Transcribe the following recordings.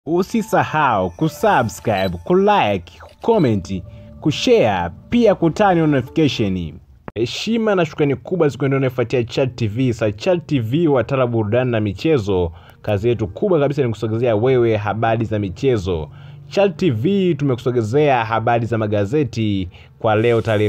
Usisahau kusubscribe, kulike, kucomment, kushare pia kutani notification. Heshima na shukrani kubwa zikuendea unaofuatia Chat TV. Sa Chat TV watala burudani na michezo, kazi yetu kubwa kabisa ni kusogezea wewe habari za michezo. Chat TV tumekusogezea habari za magazeti kwa leo tarehe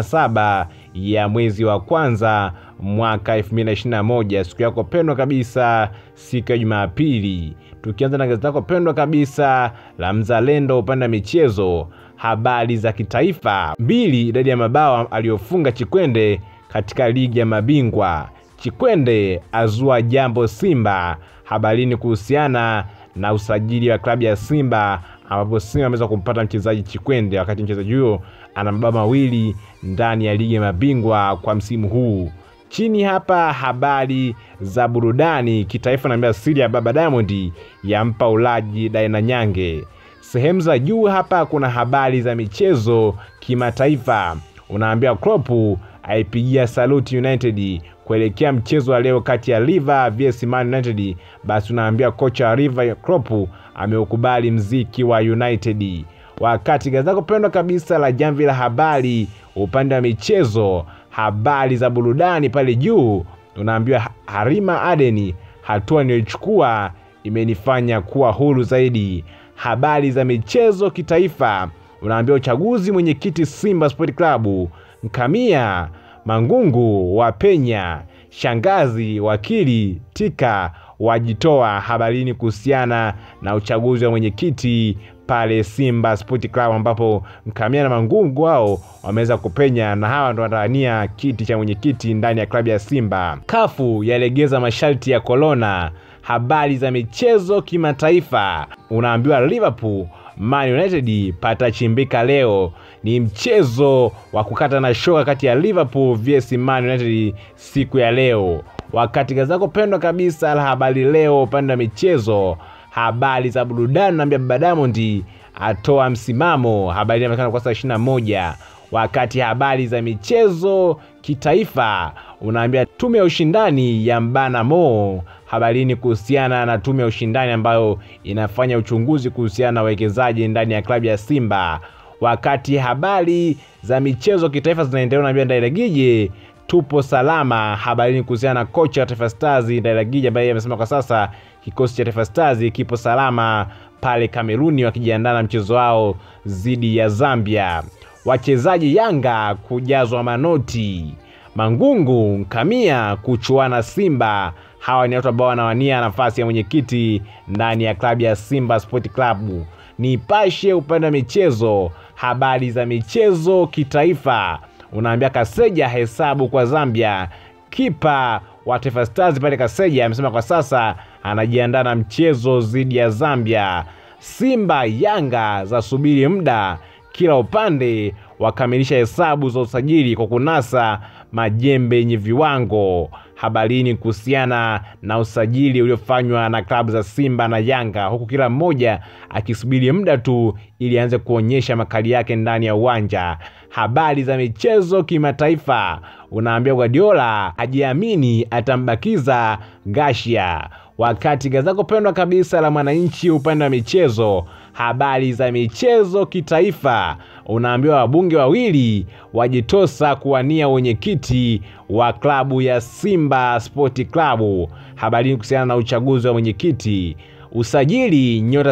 17 ya mwezi wa kwanza mwaka 2021, siku yako pendwa kabisa, siku ya Jumapili. Tukianza na gazeti lako pendwa kabisa la Mzalendo upande wa michezo, habari za kitaifa. Mbili, idadi ya mabao aliyofunga Chikwende katika ligi ya mabingwa. Chikwende azua jambo Simba, habarini kuhusiana na usajili wa klabu ya Simba ambapo Simba ameweza kumpata mchezaji Chikwende, wakati mchezaji huyo ana mabao mawili ndani ya ligi ya mabingwa kwa msimu huu. Chini hapa habari za burudani kitaifa, naambia siri ya baba Diamond yampa ulaji Daina Nyange. Sehemu za juu hapa kuna habari za michezo kimataifa, unaambia Klopp aipigia saluti United kuelekea mchezo wa leo kati ya Liver vs Man United. Basi unaambia kocha wa Liver Klopp ameukubali mziki wa United. Wakati gazeti lako pendwa kabisa la Jamvi la Habari upande wa michezo, habari za burudani pale juu, unaambiwa Harima Adeni, hatua niliyochukua imenifanya kuwa huru zaidi. Habari za michezo kitaifa, unaambiwa uchaguzi mwenyekiti Simba Sport Club, Nkamia Mangungu wa penya, shangazi wakili Tika wajitoa habarini kuhusiana na uchaguzi wa mwenyekiti pale Simba Sport Club, ambapo Mkamia na Mangungu wao wameweza kupenya na hawa ndo wanawania kiti cha mwenyekiti ndani ya klabu ya Simba. Kafu yalegeza masharti ya korona. Habari za michezo kimataifa, unaambiwa Liverpool Man United patachimbika leo. Ni mchezo wa kukata na shoka kati ya Liverpool vs Man United siku ya leo. Wakati gazeti lako pendwa kabisa la Habari Leo upande wa michezo, habari za burudani, naambia baba Diamond atoa msimamo, habari inaonekana kwa saa 21. Wakati habari za michezo kitaifa, unaambia tume ya ushindani ya mbana Mo habarini kuhusiana na tume ya ushindani ambayo inafanya uchunguzi kuhusiana na uwekezaji ndani ya klabu ya Simba. Wakati habari za michezo kitaifa zinaendelea, unaambia Ndairegije tupo salama, habarini kuhusiana na kocha wa Taifa Stars Ndairegije ambaye amesema kwa sasa kikosi cha Taifa Stars kipo salama pale Kameruni wakijiandaa na mchezo wao dhidi ya Zambia. Wachezaji Yanga kujazwa manoti. Mangungu Nkamia kuchuana Simba. Hawa ni watu ambao wanawania nafasi ya mwenyekiti ndani ya klabu ya Simba Sport Club. Nipashe upande wa michezo, habari za michezo kitaifa, unaambia Kaseja hesabu kwa Zambia. Kipa wa Taifa Stars pale Kaseja amesema kwa sasa anajiandaa na mchezo dhidi ya Zambia. Simba Yanga za subiri muda, kila upande wakamilisha hesabu za usajili kwa kunasa majembe yenye viwango. Habarini kuhusiana na usajili uliofanywa na klabu za Simba na Yanga, huku kila mmoja akisubiri muda tu ili aanze kuonyesha makali yake ndani ya uwanja. Habari za michezo kimataifa, unaambia Guardiola ajiamini atambakiza Gashia. Wakati gazeti lako pendwa kabisa la Mwananchi upande wa michezo, habari za michezo kitaifa, unaambiwa wabunge wawili wajitosa kuwania wenyekiti wa klabu ya Simba Sport Club. Habari kuhusiana na uchaguzi wa mwenyekiti. Usajili nyota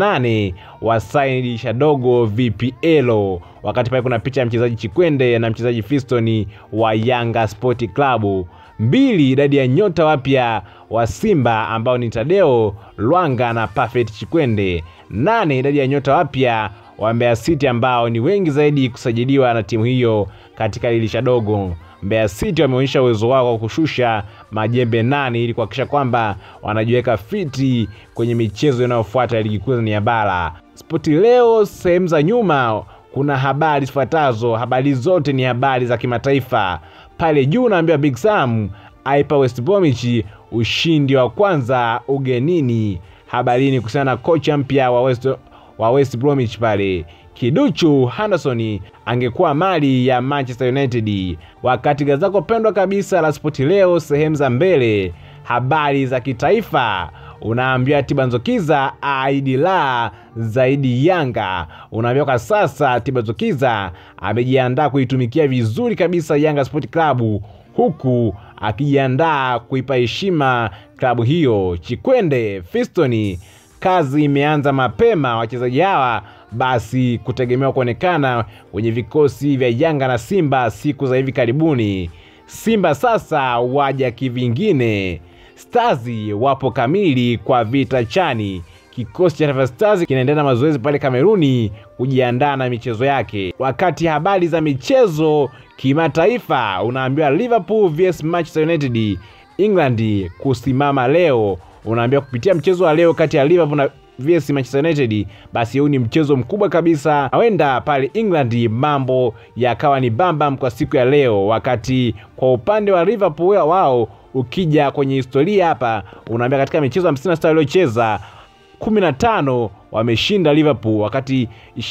78 wa saini dirisha dogo VPL. Wakati pale kuna picha ya mchezaji Chikwende na mchezaji Fiston wa Yanga Sport Club. Mbili, idadi ya nyota wapya wa Simba ambao ni Tadeo Lwanga na Perfect Chikwende. Nane, idadi ya nyota wapya wa Mbeya City ambao ni wengi zaidi kusajiliwa na timu hiyo katika dirisha dogo. Mbeya City wameonyesha uwezo wao wa kushusha majembe nane ili kuhakikisha kwamba wanajiweka fiti kwenye michezo inayofuata ya ligi kuu ya bara. Spoti leo sehemu za nyuma kuna habari zifuatazo. Habari zote ni habari za kimataifa. Pale juu naambiwa Big Sam aipa West Bromwich ushindi wa kwanza ugenini. Habarini kuhusiana na kocha mpya wa West, wa West Bromwich pale Kiduchu Henderson angekuwa mali ya Manchester United. Wakati gazeti lako pendwa kabisa la Spoti leo sehemu za mbele, habari za kitaifa, unaambiwa Tibanzokiza aidi la zaidi Yanga. Unaambiwa kwa sasa Tibanzokiza amejiandaa kuitumikia vizuri kabisa Yanga Sport Club huku akijiandaa kuipa heshima klabu hiyo. Chikwende Fistoni, kazi imeanza mapema. Wachezaji hawa basi kutegemewa kuonekana kwenye vikosi vya Yanga na Simba siku za hivi karibuni. Simba sasa waja kivingine. Stars wapo kamili kwa vita chani. Kikosi cha Taifa Stars kinaendelea na mazoezi pale Kameruni kujiandaa na michezo yake. Wakati habari za michezo kimataifa, unaambiwa Liverpool vs Manchester United England kusimama leo. Unaambiwa kupitia mchezo wa leo kati ya Liverpool na vs Manchester United, basi huu ni mchezo mkubwa kabisa. Huenda pale England mambo yakawa ni bambam kwa siku ya leo, wakati kwa upande wa Liverpool wao ukija kwenye historia hapa, unaambia katika michezo 56 waliocheza 15 wameshinda Liverpool, wakati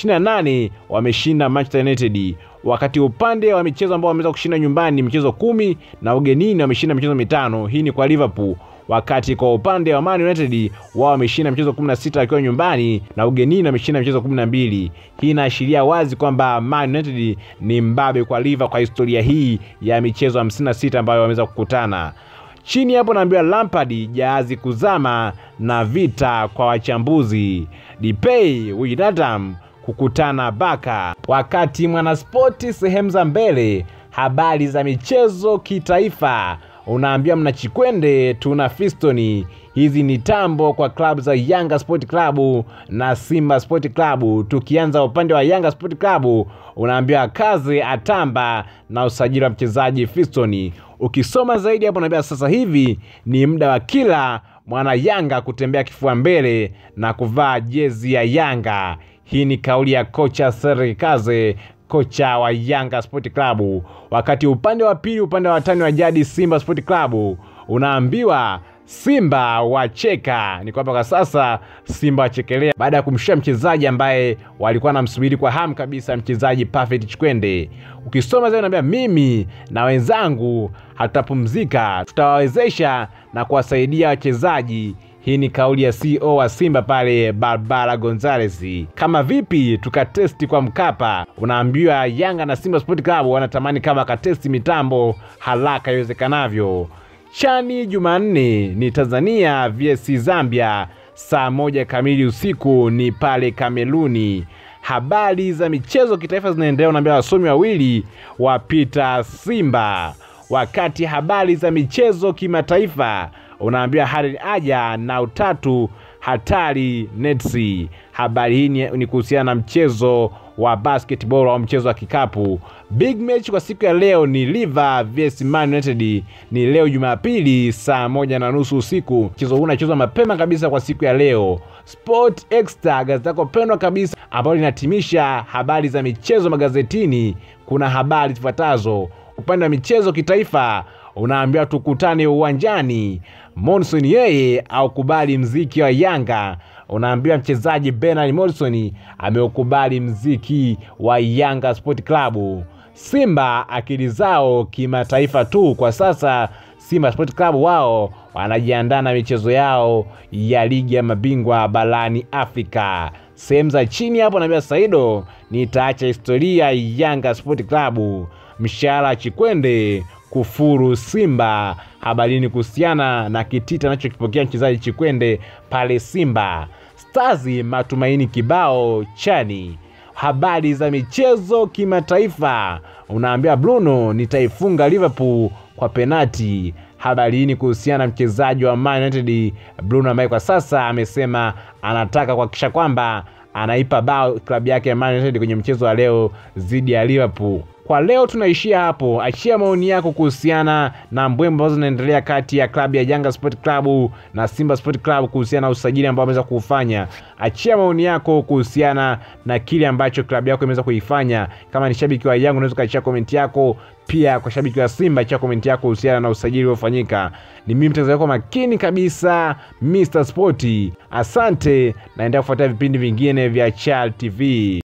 28 wameshinda Manchester United. Wakati upande wa michezo ambao wameweza kushinda nyumbani michezo kumi na ugenini wameshinda michezo mitano. Hii ni kwa Liverpool wakati kwa upande wa Man United wao wameshinda michezo 16 wakiwa nyumbani na ugenini wameshinda michezo 12. Hii inaashiria wazi kwamba Man United ni mbabe kwa Liverpool kwa historia hii ya michezo 56 ambayo wameweza kukutana. Chini hapo naambiwa Lampard jahazi kuzama na vita kwa wachambuzi. Depay Wijnaldum kukutana Baka. Wakati Mwanaspoti sehemu za mbele, habari za michezo kitaifa unaambia mna Chikwende, tuna Fistoni. Hizi ni tambo kwa klabu za Yanga Sport Club na Simba Sport Club. Tukianza upande wa Yanga Sport Club, unaambiwa kazi atamba na usajili wa mchezaji Fistoni. Ukisoma zaidi hapo, unaambia sasa hivi ni muda wa kila mwana Yanga kutembea kifua mbele na kuvaa jezi ya Yanga. Hii ni kauli ya kocha Serge Kaze kocha wa Yanga Sport Club. Wakati upande wa pili, upande wa watani wa jadi Simba Sport Club, unaambiwa Simba wacheka. Ni kwamba kwa sasa Simba wachekelea baada ya kumshusha mchezaji ambaye walikuwa wanamsubiri kwa hamu kabisa, mchezaji Perfect Chikwende. Ukisoma zaidi, unaambia mimi na wenzangu hatutapumzika, tutawawezesha na kuwasaidia wachezaji hii ni kauli ya CEO wa Simba pale Barbara Gonzales. Kama vipi tukatesti kwa Mkapa? Unaambiwa Yanga na Simba Sport Club wanatamani kama katesti mitambo haraka iwezekanavyo. Chani Jumanne ni Tanzania vs Zambia saa moja kamili usiku ni pale Kameruni. Habari za michezo kitaifa zinaendelea, unaambia wasomi wawili wapita Simba, wakati habari za michezo kimataifa unaambiwa Harden aja na utatu hatari Netsi. Habari hii ni, ni kuhusiana na mchezo wa basketball au mchezo wa kikapu. Big match kwa siku ya leo ni Liver vs Man United, ni leo Jumapili saa moja na nusu usiku. Mchezo huu unachezwa mapema kabisa kwa siku ya leo. Sport Extra, gazeti lako pendwa kabisa ambalo linatimisha habari za michezo magazetini. Kuna habari zifuatazo. Upande wa michezo kitaifa unaambiwa tukutane uwanjani. Monson yeye aukubali mziki wa Yanga. Unaambiwa mchezaji Bernard Monson ameukubali mziki wa Yanga Sport Club. Simba akili zao kimataifa tu kwa sasa. Simba Sport Club wao wanajiandaa na michezo yao ya ligi ya mabingwa barani Afrika. Sehemu za chini hapo naambia Saido, nitaacha historia Yanga Sport Club. Mshahara Chikwende kufuru Simba. Habarini kuhusiana na kitita anachokipokea mchezaji Chikwende pale Simba. Stars matumaini kibao chani. Habari za michezo kimataifa, unaambia Bruno nitaifunga Liverpool kwa penati. Habari hii ni kuhusiana na mchezaji wa Man United Bruno ambaye kwa sasa amesema anataka kuhakikisha kwamba anaipa bao klabu yake ya Man United kwenye mchezo wa leo dhidi ya Liverpool. Kwa leo tunaishia hapo. Achia maoni yako kuhusiana na mbwembo ambazo zinaendelea kati ya klabu ya Yanga Sport Club na Simba Sport Club kuhusiana na usajili ambao wameweza kuufanya. Achia maoni yako kuhusiana na kile ambacho klabu yako imeweza kuifanya. Kama ni shabiki wa Yanga, unaweza kuachia komenti yako. Pia kwa shabiki wa Simba, achia komenti yako kuhusiana na usajili uliofanyika. Ni mimi mtangazaji wako makini kabisa, Mr Sport. Asante, naendelea kufuatia vipindi vingine vya Chal TV.